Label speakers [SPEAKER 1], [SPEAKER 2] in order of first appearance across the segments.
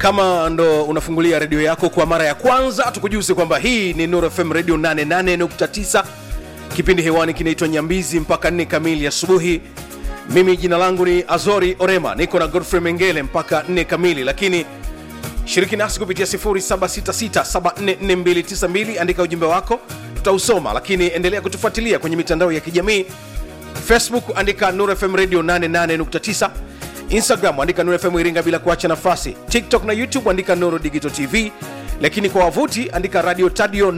[SPEAKER 1] kama ndo unafungulia redio yako kwa mara ya kwanza tukujuze kwamba hii ni Nuru FM radio 88.9 kipindi hewani kinaitwa nyambizi mpaka 4 kamili asubuhi mimi jina langu ni azori orema niko na godfrey mengele mpaka 4 kamili lakini shiriki nasi kupitia 0766744292 andika ujumbe wako tutausoma lakini endelea kutufuatilia kwenye mitandao ya kijamii facebook andika Nuru fm radio 88.9 instagram andika Nuru fm iringa bila kuacha nafasi tiktok na youtube andika nuru digital tv lakini kwa wavuti andika radio tadio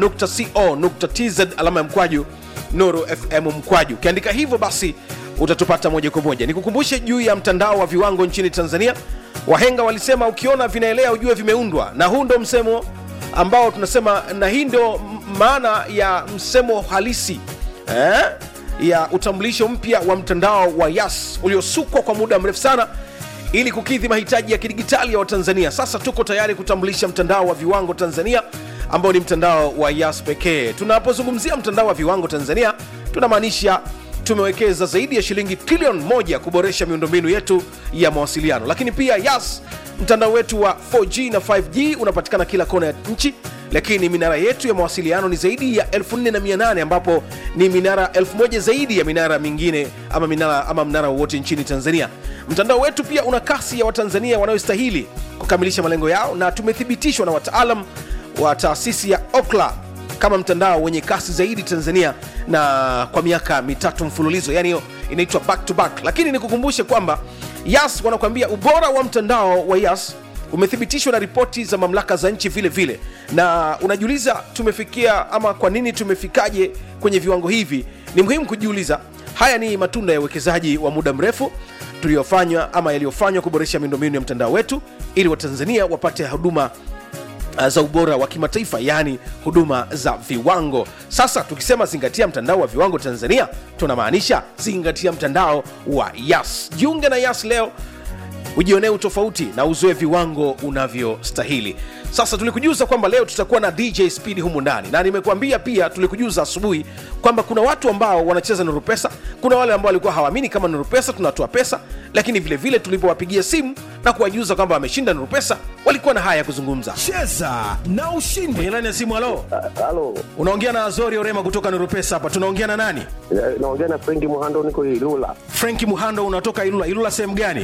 [SPEAKER 1] co tz alama ya mkwaju nuru fm mkwaju ukiandika hivyo basi utatupata moja kwa moja nikukumbushe juu ya mtandao wa viwango nchini tanzania wahenga walisema ukiona vinaelea ujue vimeundwa na huu ndo msemo ambao tunasema na hii ndio maana ya msemo halisi eh? ya utambulisho mpya wa mtandao wa yas uliosukwa kwa muda mrefu sana ili kukidhi mahitaji ya kidigitali ya watanzania sasa tuko tayari kutambulisha mtandao wa viwango tanzania ambao ni mtandao wa yas pekee tunapozungumzia mtandao wa viwango tanzania tunamaanisha tumewekeza zaidi ya shilingi trilioni moja kuboresha miundombinu yetu ya mawasiliano lakini pia yas mtandao wetu wa 4g na 5g unapatikana kila kona ya nchi lakini minara yetu ya mawasiliano ni zaidi ya 4800 ambapo ni minara 1000 zaidi ya minara mingine ama minara ama mnara wowote nchini tanzania mtandao wetu pia una kasi ya watanzania wanayostahili kukamilisha malengo yao na tumethibitishwa na wataalam wa taasisi ya okla kama mtandao wenye kasi zaidi tanzania na kwa miaka mitatu mfululizo yani hiyo inaitwa back to back lakini nikukumbushe kwamba yas wanakuambia ubora wa mtandao wa yas umethibitishwa na ripoti za mamlaka za nchi vile vile na unajiuliza tumefikia ama kwa nini tumefikaje kwenye viwango hivi ni muhimu kujiuliza haya ni matunda ya uwekezaji wa muda mrefu tuliyofanywa ama yaliyofanywa kuboresha miundombinu ya mtandao wetu ili watanzania wapate huduma uh, za ubora wa kimataifa yaani huduma za viwango sasa tukisema zingatia mtandao wa viwango tanzania tunamaanisha zingatia mtandao wa yas jiunge na yas leo ujionee utofauti na uzoe viwango unavyostahili sasa tulikujuza kwamba leo tutakuwa na dj speed humu ndani na nimekuambia pia tulikujuza asubuhi kwamba kuna watu ambao wanacheza nuru pesa kuna wale ambao walikuwa hawaamini kama nuru pesa tunatoa pesa lakini vile vile tulipowapigia simu na kuwajuza kwamba wameshinda nuru pesa walikuwa na haya ya kuzungumza
[SPEAKER 2] cheza na ushindi
[SPEAKER 1] kwenye laini ya simu halo
[SPEAKER 3] Halo,
[SPEAKER 1] unaongea na azori orema kutoka nuru pesa hapa tunaongea na nani
[SPEAKER 3] eh, naongea na Frenki Muhando, niko Ilula.
[SPEAKER 1] frenki muhando unatoka ilula ilula sehemu gani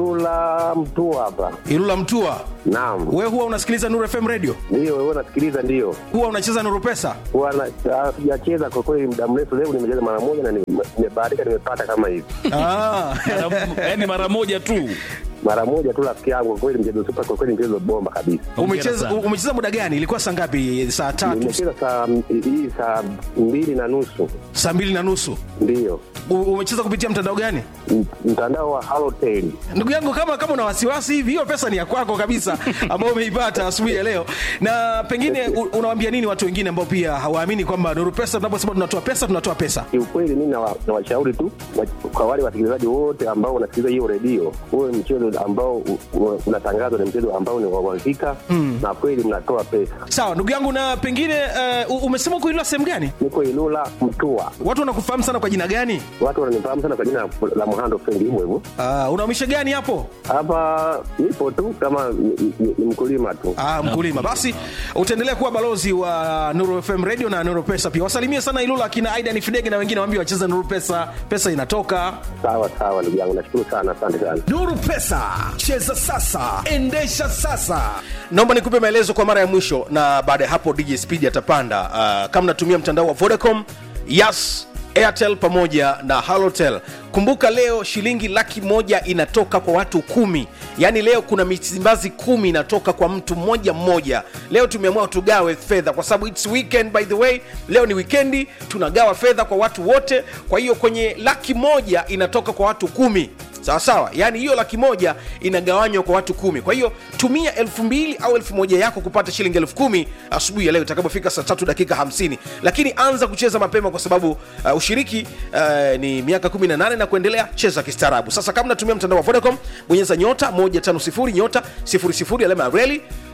[SPEAKER 3] Ilula mtu hapa.
[SPEAKER 1] ilula mtua
[SPEAKER 3] Naam,
[SPEAKER 1] we huwa unasikiliza nuru fm radio
[SPEAKER 3] ndio wewe unasikiliza? Ndio
[SPEAKER 1] huwa unacheza nuru pesa
[SPEAKER 3] huwa na- ah, sijacheza kwa kweli muda mrefu. Leo nimecheza mara moja na nime- nimebahatika, nimepata kama hivi
[SPEAKER 1] ah.
[SPEAKER 2] yaani mara moja tu
[SPEAKER 3] mara moja tu, rafiki yangu. Kwa kweli mchezo super, kwa kweli mchezo bomba kabisa.
[SPEAKER 1] umecheza
[SPEAKER 2] sana.
[SPEAKER 1] umecheza muda gani ilikuwa saa ngapi saa tatu
[SPEAKER 3] Nimecheza saa hii saa mbili na nusu,
[SPEAKER 1] saa mbili na nusu
[SPEAKER 3] ndio
[SPEAKER 1] U- umecheza kupitia mtandao gani
[SPEAKER 3] M- mtandao wa Halotel.
[SPEAKER 1] ndugu yangu kama kama una wasiwasi hivi hiyo pesa ni ya kwako kabisa ambao umeipata asubuhi ya leo na pengine u- unawambia nini watu wengine ambao pia hawaamini kwamba nuru pesa tunaposema tunatoa pesa tunatoa pesa
[SPEAKER 3] Kiukweli mimi nawa- nawashauri tu wa- kwa wale wasikilizaji wote ambao wanasikiliza hiyo redio, huwe mchezo ambao u- u- unatangazwa ni mchezo ambao ni wa uhakika na kweli mnatoa pesa.
[SPEAKER 1] sawa ndugu yangu na pengine uh, umesema kuilua sehemu gani
[SPEAKER 3] Niko Ilula Mtua,
[SPEAKER 1] watu wanakufahamu sana kwa jina gani
[SPEAKER 3] watu wananifahamu sana kwa jina la Muhando Fendi, hivyo hivyo.
[SPEAKER 1] uh, unaumisha gani hapo
[SPEAKER 3] Hapa nipo tu kama ni- ni ni mkulima tu.
[SPEAKER 1] Ah, mkulima basi utaendelea kuwa balozi wa nuru fm radio na nuru pesa pia wasalimie sana ilula akina aidan fidege na wengine waambie wacheza nuru pesa pesa inatoka
[SPEAKER 3] Sawa sawa, ndugu yangu, nashukuru sana, asante sana.
[SPEAKER 2] nuru pesa cheza sasa endesha sasa
[SPEAKER 1] naomba nikupe maelezo kwa mara ya mwisho na baada ya hapo dj speed atapanda uh, kama natumia mtandao wa vodacom yas airtel pamoja na halotel kumbuka leo shilingi laki moja inatoka kwa watu kumi yaani leo kuna misimbazi kumi inatoka kwa mtu mmoja mmoja leo tumeamua tugawe fedha kwa sababu its weekend by the way leo ni wikendi tunagawa fedha kwa watu wote kwa hiyo kwenye laki moja inatoka kwa watu kumi sawa sawa yaani hiyo laki moja inagawanywa kwa watu kumi kwa hiyo tumia elfu mbili au elfu moja yako kupata shilingi elfu kumi asubuhi ya leo itakapofika saa tatu dakika 50 lakini anza kucheza mapema kwa sababu uh, ushiriki uh, ni miaka 18 na kuendelea cheza kistaarabu sasa kama natumia mtandao wa vodacom bonyeza nyota 150 nyota 00 alama ya reli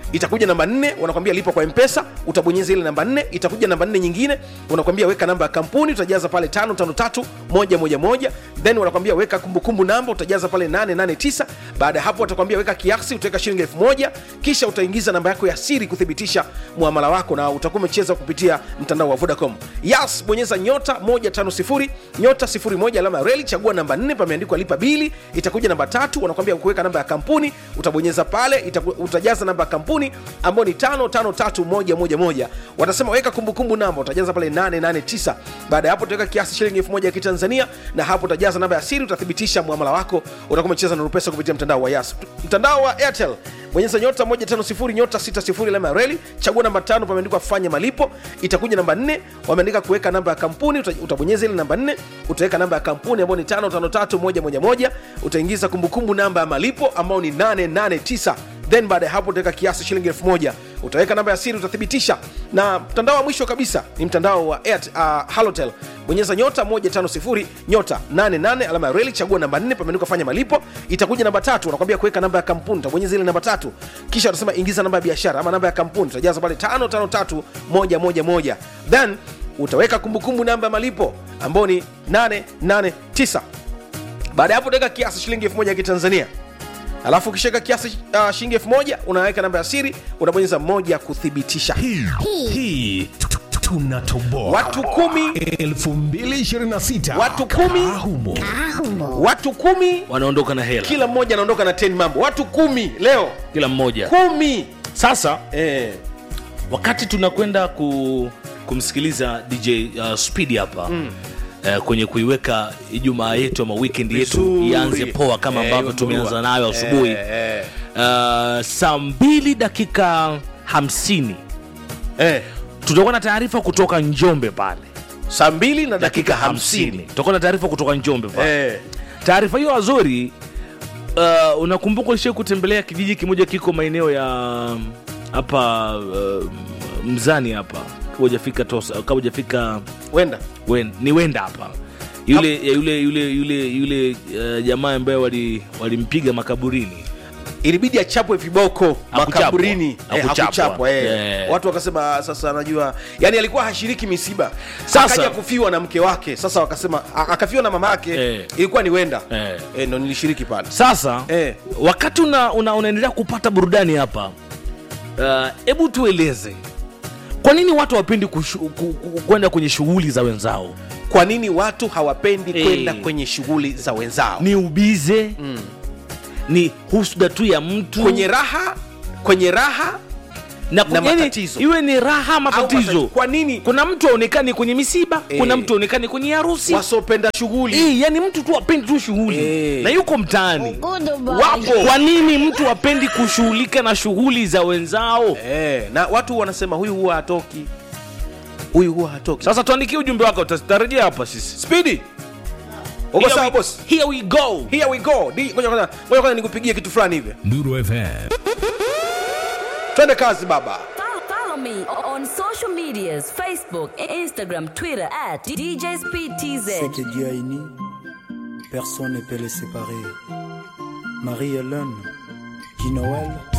[SPEAKER 1] itakuja namba nne wanakwambia lipa kwa mpesa utabonyeza ile namba nne itakuja namba nne nyingine unakwambia weka namba ya kampuni utajaza pale tano tano tatu moja moja moja then wanakwambia weka kumbukumbu namba utajaza pale 889 baada ya hapo watakwambia weka kiasi utaweka shilingi elfu moja kisha utaingiza namba yako ya siri kuthibitisha muamala wako na utakuwa umecheza kupitia mtandao wa vodacom yas bonyeza nyota 150 nyota 01 alama ya reli chagua namba 4 pameandikwa lipa bili itakuja namba tatu wanakwambia kuweka namba ya kampuni utabonyeza pale itaku, utajaza namba ya kampuni ambayo ni 553111 watasema weka kumbukumbu namba utajaza pale 889 baada ya hapo utaweka kiasi shilingi 1000 ya kitanzania na hapo utajaza namba ya siri utathibitisha muamala wako utakuwa umecheza na rupesa kupitia mtandao wa yas mtandao wa airtel bonyeza nyota 150 nyota 60 alama ya reli chagua namba tano pameandikwa fanya malipo itakuja namba 4 wameandika kuweka namba ya kampuni uta- utabonyeza ile namba 4 utaweka namba ya kampuni ambayo ni 553111 utaingiza kumbukumbu namba ya malipo ambayo ni 889 then baada ya hapo utaweka kiasi shilingi 1000 utaweka namba ya siri utathibitisha na mtandao wa mwisho kabisa ni mtandao wa Airtel, uh, halotel bonyeza nyota 150 nyota 88 alama ya reli chagua namba 4 pameandikwa fanya malipo itakuja namba tatu unakwambia kuweka namba ya kampuni utabonyeza ile namba tatu kisha utasema ingiza namba ya biashara ama namba ya kampuni utajaza pale 553111 then utaweka kumbukumbu namba ya malipo ambao ni 889 baada ya hapo utaweka kiasi shilingi 1000 ya kitanzania alafu ukishaweka kiasi uh, shilingi 1000 unaweka namba ya siri unabonyeza moja kuthibitisha
[SPEAKER 2] hii tu- tu- tunatoboa
[SPEAKER 1] watu kumi
[SPEAKER 2] 2026
[SPEAKER 1] Watu kumi.
[SPEAKER 2] Kaa humo.
[SPEAKER 1] watu kumi
[SPEAKER 4] wanaondoka na hela
[SPEAKER 1] kila mmoja anaondoka na 10 mambo watu kumi leo
[SPEAKER 4] kila mmoja
[SPEAKER 1] kumi
[SPEAKER 4] sasa
[SPEAKER 1] eh,
[SPEAKER 4] wakati tunakwenda ku, kumsikiliza dj uh, speed hapa mm. Uh, kwenye kuiweka ijumaa yetu ama weekend yetu
[SPEAKER 1] Vizuri.
[SPEAKER 4] ianze poa kama
[SPEAKER 1] Eh,
[SPEAKER 4] ambavyo
[SPEAKER 1] iwe
[SPEAKER 4] tumeanza
[SPEAKER 1] murua.
[SPEAKER 4] nayo asubuhi
[SPEAKER 1] eh, eh,
[SPEAKER 4] uh, saa mbili dakika hamsini
[SPEAKER 1] eh.
[SPEAKER 4] tutakuwa na taarifa kutoka njombe pale
[SPEAKER 1] saa mbili na
[SPEAKER 4] dakika
[SPEAKER 1] dakika
[SPEAKER 4] hamsini
[SPEAKER 1] hamsini
[SPEAKER 4] tutakuwa na taarifa kutoka njombe pale
[SPEAKER 1] eh.
[SPEAKER 4] taarifa hiyo azori uh, unakumbuka ulishai kutembelea kijiji kimoja kiko maeneo ya um, hapa uh, mzani hapa kabla hujafika tosa kabla hujafika
[SPEAKER 1] wenda
[SPEAKER 4] wen, ni wenda hapa yule ya yule yule yule yule uh, jamaa ambaye wali- walimpiga makaburini
[SPEAKER 1] ilibidi achapwe viboko
[SPEAKER 4] Hakuchapwa.
[SPEAKER 1] makaburini eh,
[SPEAKER 4] Hakuchapwa.
[SPEAKER 1] hakuchapwa, eh.
[SPEAKER 4] Yeah.
[SPEAKER 1] watu wakasema sasa anajua yani alikuwa hashiriki misiba
[SPEAKER 4] Sasa-
[SPEAKER 1] akaja kufiwa na mke wake sasa wakasema a- akafiwa na mama yake
[SPEAKER 4] Eh.
[SPEAKER 1] ilikuwa ni wenda
[SPEAKER 4] Eh.
[SPEAKER 1] eh, ndo nilishiriki pale
[SPEAKER 4] sasa
[SPEAKER 1] Eh.
[SPEAKER 4] wakati una, una, unaendelea kupata burudani hapa hebu uh, tueleze kwa nini watu hawapendi kushu- ku- ku- kwenda kwenye shughuli za wenzao
[SPEAKER 1] kwa nini watu hawapendi
[SPEAKER 4] Eh.
[SPEAKER 1] kwenda kwenye shughuli za wenzao
[SPEAKER 4] ni ubize mm. ni husuda tu ya mtu
[SPEAKER 1] kwenye raha kwenye raha
[SPEAKER 4] na,
[SPEAKER 1] na
[SPEAKER 4] yani,
[SPEAKER 1] matatizo.
[SPEAKER 4] iwe ni raha
[SPEAKER 1] au
[SPEAKER 4] matatizo
[SPEAKER 1] matatizo. kwa nini
[SPEAKER 4] kuna mtu aonekani kwenye misiba
[SPEAKER 1] Eh.
[SPEAKER 4] kuna mtu aonekani kwenye harusi
[SPEAKER 1] wasopenda shughuli
[SPEAKER 4] Eh, yani mtu tu apendi tu shughuli
[SPEAKER 1] Eh.
[SPEAKER 4] na yuko mtaani
[SPEAKER 1] wapo
[SPEAKER 4] kwa nini mtu apendi kushughulika na shughuli za wenzao
[SPEAKER 1] eh, na watu wanasema huyu huwa hatoki huyu huwa hatoki
[SPEAKER 4] sasa tuandikie ujumbe wako tutarejea hapa sisi
[SPEAKER 1] spidi uko
[SPEAKER 4] Here
[SPEAKER 1] sawa
[SPEAKER 4] we-
[SPEAKER 1] boss
[SPEAKER 4] here we go
[SPEAKER 1] here we go Di- ngoja kwanza ngoja kwanza nikupigie kitu fulani hivi
[SPEAKER 2] Nuru FM
[SPEAKER 1] twende kazi baba
[SPEAKER 5] Follow, follow me on social medias Facebook, Instagram, Twitter at DJ Speed TZ.
[SPEAKER 6] Ce que Dieu a uni, personne ne peut les séparer. Marie-Hélène, Guy Noël,